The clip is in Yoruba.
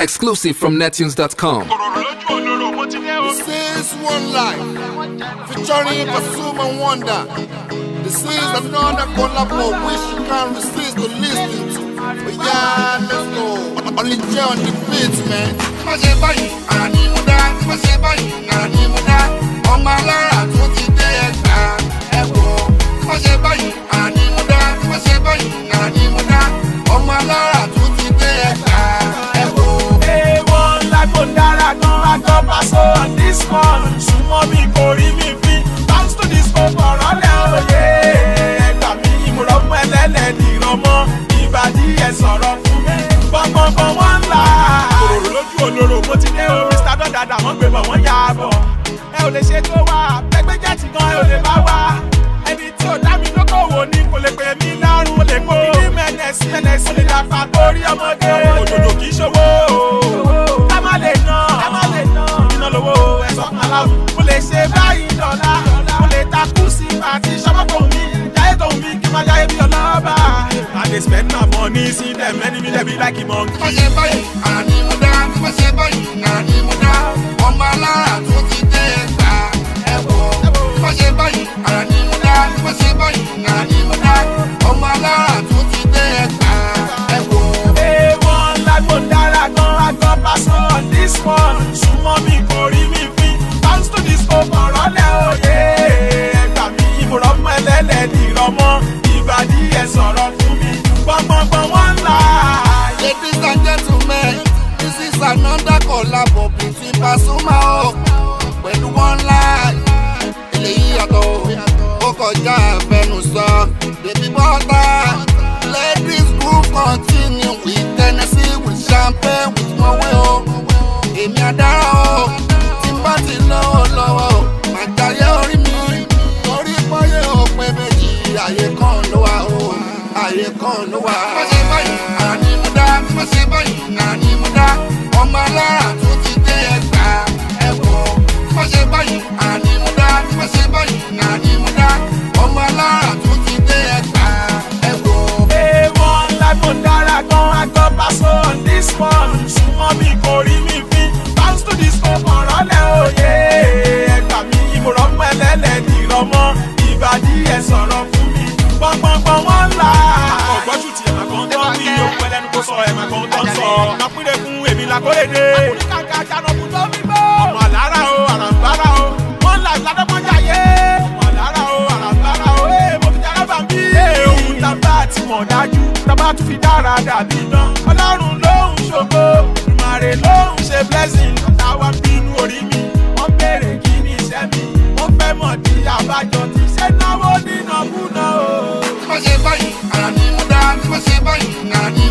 Exclusive from nettunes.com. This is one life, featuring Pasuma Wonder. This is another collabo which you can resist to listen to. But yeah, let's go. Only J on the beat, man. Má ṣe báyìí, ara ni mo dá. Má ṣe báyìí, ara ni mo dá. Ọmọ alára tó ti dé ẹgbà ẹ̀wọ̀. Má ṣe báyìí, ara ni mo dá. Má ṣe báyìí, ara ni mo dá. Ọmọ alára tó ti dé ẹgbà ẹ̀wọ̀. Èèwọ̀n lágbo dára gan agbọ́ paṣọ on this one. Súnmọ́ mi kò rí mi fi. Bounce to this go bọ̀rọ̀ lẹ́ òye. Ẹgbà mi ìmúrọ̀ fún ẹlẹ́lẹ̀ dìrọ̀mọ́. Ìbàdí ẹ̀ sọ̀rọ̀ fún mi. Gbọ̀ngbọ̀ngbọ̀n wọ́n ń là. Kòròrò lójú olóró mo ti dé o. Mr. Dọ́dàdà wọ́n gbé bọ̀ wọ́n yà á bọ̀. Ẹ ò lè ṣe tó wá. Pẹ́gbẹ́ jẹ́tì gan ẹ ò lè bá wá. Ẹni tí ò dá mi lókòwò ni kò lè pè mí lárùn. Mo lè kó ní mẹ́nẹ̀sì mẹ́nẹ̀sì. Mo lè dàpà torí ọmọdé. Òdòdó kì í ṣòwò. Ká má lè ná. Ká má lè ná. Iná lówó ẹ̀sọ́ kan láwùjọ. Mo lè ṣe báyìí dọ̀la. Mo lè takú sí àti ṣọ́pọ̀ tó mi. Jáyé tó mi kí n máa jáyé bí ọlọ́ba. I dey spend my money see them enemy dem be like monkey. Má ṣe báyìí, ara ni mo dá. Má ṣe báyìí, ara ni mo dá. Ọmọ alára tó ti dé ẹgbà ẹ̀wọ̀. Má ṣe báyìí, ara ni mo dá. Má ṣe báyìí, ara ni mo dá. Ọmọ alára tó ti dé ẹgbà ẹ̀wọ̀. Èèwọ̀n lágbo dára gan agbọ́ paṣọ on this one. Súnmọ́ mi kò rí mi fi. Bounce to this go bọ̀rọ̀ lẹ́ òye. Ẹgbà mi ìmúrọ̀ fún ẹlẹ́lẹ̀ dìrọ̀mọ́. Ìbàdí ẹ̀ sọ̀rọ̀ fún mi. Gbọ̀ngbọ̀ngbọ̀n wọ́n ń là. Ladies and gentlemen, this is another collabo between Pasuma o pẹ̀lú One Life. Eléyìí yàtọ̀ o, ó kọjá àfẹnusọ. Baby bọ́tà, let this groove continue with Tennessee with champagne with Mowe o. Èmi àdára o, tí n bá ti lọ́wọ́ lọ́wọ́ o, màá jayé orí mi. Torí pọ́yé o pé méjì, àyè kan ló wà o, àyè kan ló wà. Má ṣe báyìí, àrà ni mo dá. Má ṣe báyìí, àrà ni mo dá. Ọmọ alára tó ti dé ẹgbà ẹ̀wọ̀. Má ṣe báyìí, àrà ni mo dá. Má ṣe báyìí, àrà ni mo dá. Ọmọ alára tó ti dé ẹgbà ẹ̀wọ̀. Èèwọ̀n lágbo dára gan agbọ́ paṣọ on this one. Súnmọ́ mi kò rí mi fi. Bounce to this go bọ̀rọ̀ lẹ́ òye. Ẹgbà mi ìmúrọ̀ fún ẹlẹ́lẹ̀ dìrọ̀mọ́. Ìbàdí ẹ̀ sọ̀rọ̀ fún mi. Gbọ̀ngbọ̀ngbọ̀n wọ́n ń là. Ọ̀gbọ́jú ti ẹ̀mà kan tán wí òkú ẹlẹ́nu kó sọ ẹ̀mà kan tán sọ. Nàpínlẹ̀ fún èmi làkórèdè. Àkùnrin kàkà jànàkú tó fi bọ́. Ọmọ àlárà o, àràǹbárà o. Wọ́n là ládọ́gbọ́njáyé. Ọmọ àlárà o, àràǹbárà o. Ee, mo fi jára bá mi. Ee, ohun tá a bá ti mọ̀ dájú. Tá a bá tún fi dára dàbí dán. Ọlọ́run ló ń ṣògo. Ìmàrè ló ń ṣe blessing. Táwa bínú orí mi. Wọ́n béèrè kí ni iṣẹ́ mi. Wọ́n fẹ́ mọ̀ di àbájọ tí ṣe náwó nínàkúnà o. Má ṣe báyìí, àrà ni mo dá. Má ṣe báyìí, àrà ni